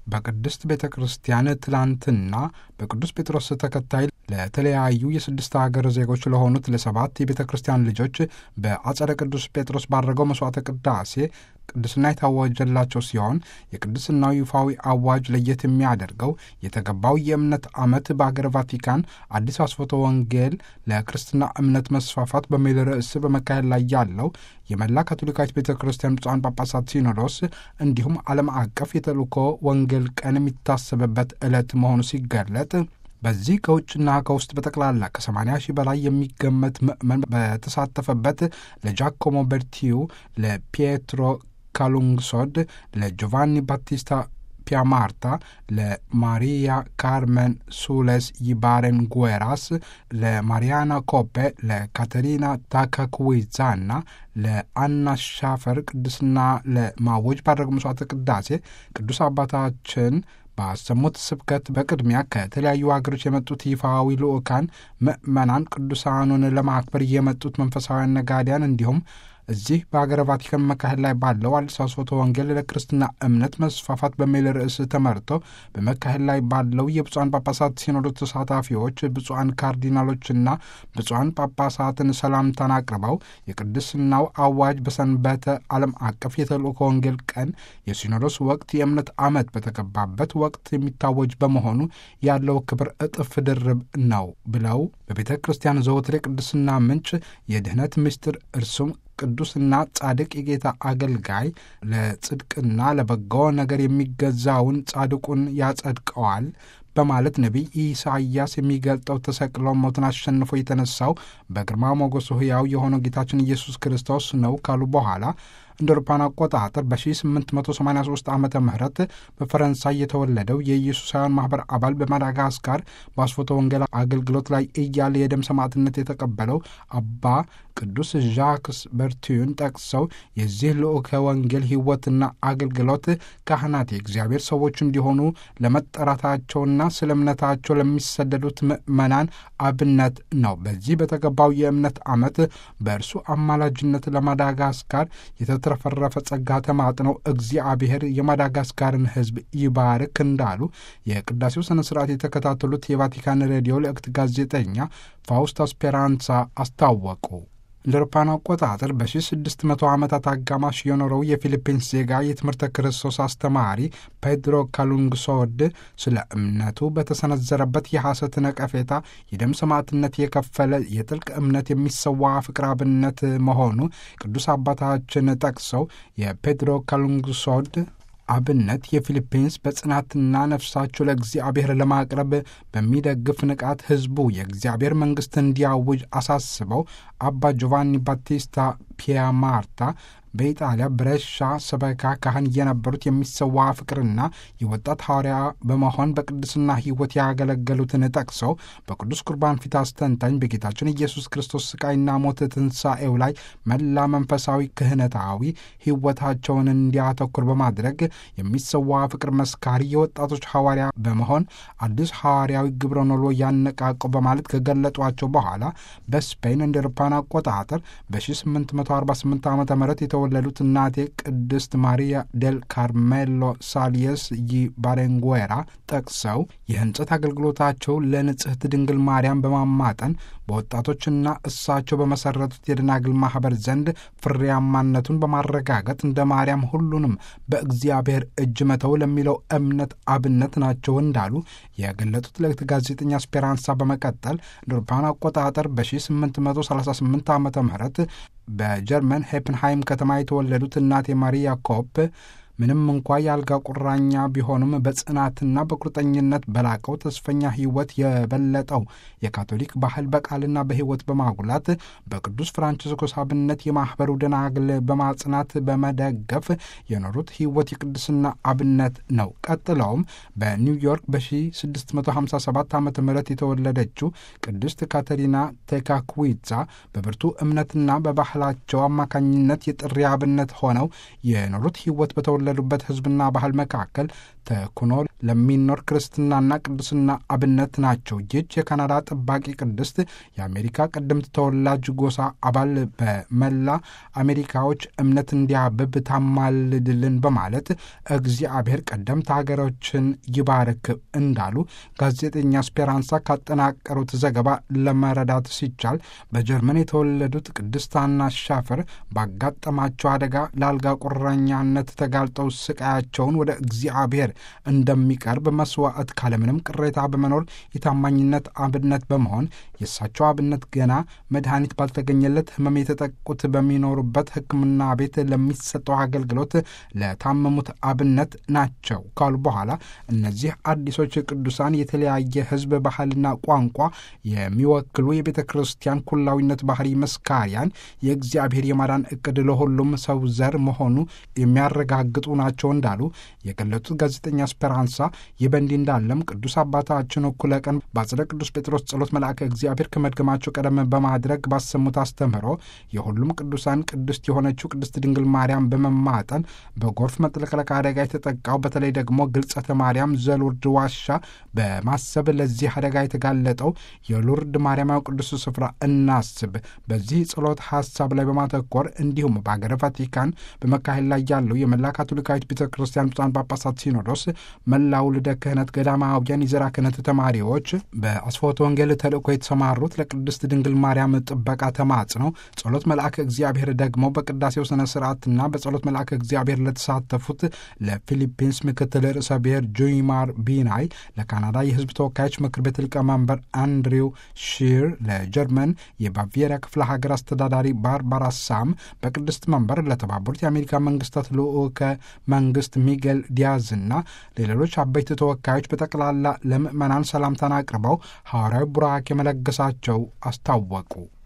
በቅድስት ቤተ ክርስቲያን ትላንትና በቅዱስ ጴጥሮስ ተከታይ ለተለያዩ የስድስት ሀገር ዜጎች ለሆኑት ለሰባት የቤተ ክርስቲያን ልጆች በአጸደ ቅዱስ ጴጥሮስ ባደረገው መስዋዕተ ቅዳሴ ቅድስና የታወጀላቸው ሲሆን የቅድስናው ይፋዊ አዋጅ ለየት የሚያደርገው የተገባው የእምነት ዓመት በአገር ቫቲካን አዲስ አስፎተ ወንጌል ለክርስትና እምነት መስፋፋት በሚል ርዕስ በመካሄድ ላይ ያለው የመላ ካቶሊካዊት ቤተ ክርስቲያን ብፁዓን ጳጳሳት ሲኖዶስ እንዲሁም ዓለም አቀፍ የተልእኮ ወንጌል ቀን የሚታሰብበት ዕለት መሆኑ ሲገለጥ በዚህ ከውጭና ከውስጥ በጠቅላላ ከ80 ሺህ በላይ የሚገመት ምዕመን በተሳተፈበት ለጃኮሞ በርቲዩ፣ ለፒየትሮ ካሉንግሶድ፣ ለጆቫኒ ባቲስታ ፒያማርታ፣ ለማሪያ ካርመን ሱሌስ ይባሬን ጉዌራስ፣ ለማሪያና ኮፔ፣ ለካተሪና ታካኩዊዛና ለአና ሻፈር ቅድስና ለማወጅ ባደረጉ መስዋዕተ ቅዳሴ ቅዱስ አባታችን ባሰሙት ስብከት በቅድሚያ ከተለያዩ ሀገሮች የመጡት ይፋዊ ልዑካን ምዕመናን ቅዱሳኑን ለማክበር የመጡት መንፈሳውያን ነጋዴያን እንዲሁም እዚህ በሀገረ ቫቲካን መካሄድ ላይ ባለው አዲስ አስፎተ ወንጌል ለክርስትና እምነት መስፋፋት በሚል ርዕስ ተመርተው በመካሄድ ላይ ባለው የብፁዓን ጳጳሳት ሲኖዶስ ተሳታፊዎች ብፁዓን ካርዲናሎችና ብፁዓን ጳጳሳትን ሰላምታን አቅርበው የቅድስናው አዋጅ በሰንበተ ዓለም አቀፍ የተልእኮ ወንጌል ቀን የሲኖዶስ ወቅት የእምነት ዓመት በተገባበት ወቅት የሚታወጅ በመሆኑ ያለው ክብር እጥፍ ድርብ ነው ብለው በቤተ ክርስቲያን ዘወትር የቅድስና ምንጭ የድኅነት ምስጢር እርሱም ቅዱስና ጻድቅ የጌታ አገልጋይ ለጽድቅና ለበጎ ነገር የሚገዛውን ጻድቁን ያጸድቀዋል በማለት ነቢይ ኢሳይያስ የሚገልጠው ተሰቅሎ ሞትን አሸንፎ የተነሳው በግርማ ሞገሱ ሕያው የሆነው ጌታችን ኢየሱስ ክርስቶስ ነው ካሉ በኋላ እንደ አውሮፓውያን አቆጣጠር በ1883 ዓመተ ምህረት በፈረንሳይ የተወለደው የኢየሱሳውያን ማኅበር አባል በማዳጋስካር በአስፎተ ወንጌል አገልግሎት ላይ እያለ የደም ሰማዕትነት የተቀበለው አባ ቅዱስ ዣክስ በርቲዩን ጠቅሰው የዚህ ልዑከ ወንጌል ሕይወትና አገልግሎት ካህናት የእግዚአብሔር ሰዎች እንዲሆኑ ለመጠራታቸውና ስለ እምነታቸው ለሚሰደዱት ምዕመናን አብነት ነው። በዚህ በተገባው የእምነት ዓመት በእርሱ አማላጅነት ለማዳጋስካር የተትረፈረፈ ጸጋ ተማጥነው እግዚአብሔር የማዳጋስካርን ሕዝብ ይባርክ እንዳሉ የቅዳሴው ሥነ ሥርዓት የተከታተሉት የቫቲካን ሬዲዮ ልዕክት ጋዜጠኛ ፋውስታ ስፔራንሳ አስታወቁ። እንደ አውሮፓውያን አቆጣጠር በ1600 ዓመታት አጋማሽ የኖረው የፊሊፒንስ ዜጋ የትምህርተ ክርስቶስ አስተማሪ ፔድሮ ካሉንግሶድ ስለ እምነቱ በተሰነዘረበት የሐሰት ነቀፌታ የደም ሰማዕትነት የከፈለ የጥልቅ እምነት የሚሰዋ ፍቅር አብነት መሆኑ ቅዱስ አባታችን ጠቅሰው የፔድሮ ካሉንግሶድ አብነት የፊሊፒንስ በጽናትና ነፍሳቸው ለእግዚአብሔር ለማቅረብ በሚደግፍ ንቃት ሕዝቡ የእግዚአብሔር መንግሥት እንዲያውጅ አሳስበው አባ ጆቫኒ ባቲስታ ፒያማርታ በኢጣሊያ ብሬሻ ሰበካ ካህን የነበሩት የሚሰዋ ፍቅርና የወጣት ሐዋርያ በመሆን በቅድስና ሕይወት ያገለገሉትን ጠቅሰው በቅዱስ ቁርባን ፊት አስተንታኝ በጌታችን ኢየሱስ ክርስቶስ ስቃይና ሞት ትንሣኤው ላይ መላ መንፈሳዊ ክህነታዊ ሕይወታቸውን እንዲያተኩር በማድረግ የሚሰዋ ፍቅር መስካሪ የወጣቶች ሐዋርያ በመሆን አዲስ ሐዋርያዊ ግብረ ኖሎ ያነቃቁ በማለት ከገለጧቸው በኋላ በስፔን እንደ አውሮፓውያን አቆጣጠር በ1848 ዓ ም የተወለዱት እናቴ ቅድስት ማሪያ ዴል ካርሜሎ ሳልየስ ይ ባሬንጉዌራ ጠቅሰው የህንጸት አገልግሎታቸው ለንጽሕት ድንግል ማርያም በማማጠን በወጣቶችና እሳቸው በመሰረቱት የደናግል ማኅበር ዘንድ ፍሬያማነቱን በማረጋገጥ እንደ ማርያም ሁሉንም በእግዚአብሔር እጅ መተው ለሚለው እምነት አብነት ናቸው እንዳሉ የገለጡት ለእህት ጋዜጠኛ ስፔራንሳ በመቀጠል እንደ አውሮፓውያን አቆጣጠር በ1838 ዓ ም በጀርመን ሄፕንሃይም ከተማ የተወለዱት እናቴ ማሪያ ኮፕ ምንም እንኳ የአልጋ ቁራኛ ቢሆኑም በጽናትና በቁርጠኝነት በላቀው ተስፈኛ ሕይወት የበለጠው የካቶሊክ ባህል በቃልና በሕይወት በማጉላት በቅዱስ ፍራንቺስኮስ አብነት የማኅበሩ ደናግል በማጽናት በመደገፍ የኖሩት ሕይወት የቅድስና አብነት ነው። ቀጥለውም በኒውዮርክ በ1657 ዓ ም የተወለደችው ቅድስት ካተሪና ቴካኩዊዛ በብርቱ እምነትና በባህላቸው አማካኝነት የጥሪ አብነት ሆነው የኖሩት ሕይወት በተወለ ሉበት ሕዝብና ባህል መካከል ተኩኖ ለሚኖር ክርስትናና ቅድስና አብነት ናቸው። ይህች የካናዳ ጠባቂ ቅድስት የአሜሪካ ቀደምት ተወላጅ ጎሳ አባል በመላ አሜሪካዎች እምነት እንዲያብብ ታማልድልን በማለት እግዚአብሔር ቀደምት ሀገሮችን ይባርክ እንዳሉ ጋዜጠኛ ስፔራንሳ ካጠናቀሩት ዘገባ ለመረዳት ሲቻል በጀርመን የተወለዱት ቅድስት ሐና ሻፈር ባጋጠማቸው አደጋ ለአልጋ ቁራኛነት ተጋልጠው ስቃያቸውን ወደ እግዚአብሔር እንደሚቀርብ መስዋዕት ካለምንም ቅሬታ በመኖር የታማኝነት አብነት በመሆን የእሳቸው አብነት ገና መድኃኒት ባልተገኘለት ሕመም የተጠቁት በሚኖሩበት ሕክምና ቤት ለሚሰጠው አገልግሎት ለታመሙት አብነት ናቸው ካሉ በኋላ እነዚህ አዲሶች ቅዱሳን የተለያየ ሕዝብ ባህልና ቋንቋ የሚወክሉ የቤተ ክርስቲያን ኩላዊነት ባህሪ መስካሪያን የእግዚአብሔር የማዳን እቅድ ለሁሉም ሰው ዘር መሆኑ የሚያረጋግጡ ናቸው እንዳሉ የገለጹት ጋዜጠኛ ስፔራንሳ ይህ በእንዲህ እንዳለም ቅዱስ አባታችን እኩለ ቀን በአጽደ ቅዱስ ጴጥሮስ ጸሎት መልአከ እግዚአብሔር ከመድገማቸው ቀደም በማድረግ ባሰሙት አስተምህሮ የሁሉም ቅዱሳን ቅድስት የሆነችው ቅድስት ድንግል ማርያም በመማጠን በጎርፍ መጥለቅለቅ አደጋ የተጠቃው በተለይ ደግሞ ግልጸተ ማርያም ዘሉርድ ዋሻ በማሰብ ለዚህ አደጋ የተጋለጠው የሉርድ ማርያማዊ ቅዱስ ስፍራ እናስብ። በዚህ ጸሎት ሀሳብ ላይ በማተኮር እንዲሁም በሀገረ ቫቲካን በመካሄድ ላይ ያለው የመላ ካቶሊካዊት ቤተ ክርስቲያን ብፁዓን ጳጳሳት ሲኖዶስ መላው ልደ ክህነት ገዳማውያን የዘራ ክህነት ተማሪዎች በአስፎተ ወንጌል ተልእኮ የተሰማሩት ለቅድስት ድንግል ማርያም ጥበቃ ተማጽነው ጸሎት መልአከ እግዚአብሔር ደግሞ በቅዳሴው ስነ ስርዓትና በጸሎት መልአከ እግዚአብሔር ለተሳተፉት ለፊሊፒንስ ምክትል ርዕሰ ብሔር ጆይማር ቢናይ፣ ለካናዳ የሕዝብ ተወካዮች ምክር ቤት ሊቀመንበር አንድሪው ሺር፣ ለጀርመን የባቪየሪያ ክፍለ ሀገር አስተዳዳሪ ባርባራ ሳም፣ በቅድስት መንበር ለተባበሩት የአሜሪካ መንግስታት ልዑከ መንግስት ሚጌል ዲያዝና ለሌሎች አበይት ተወካዮች በጠቅላላ ለምዕመናን ሰላምታን አቅርበው ሐዋርያዊ ቡራኬ መለገሳቸው አስታወቁ።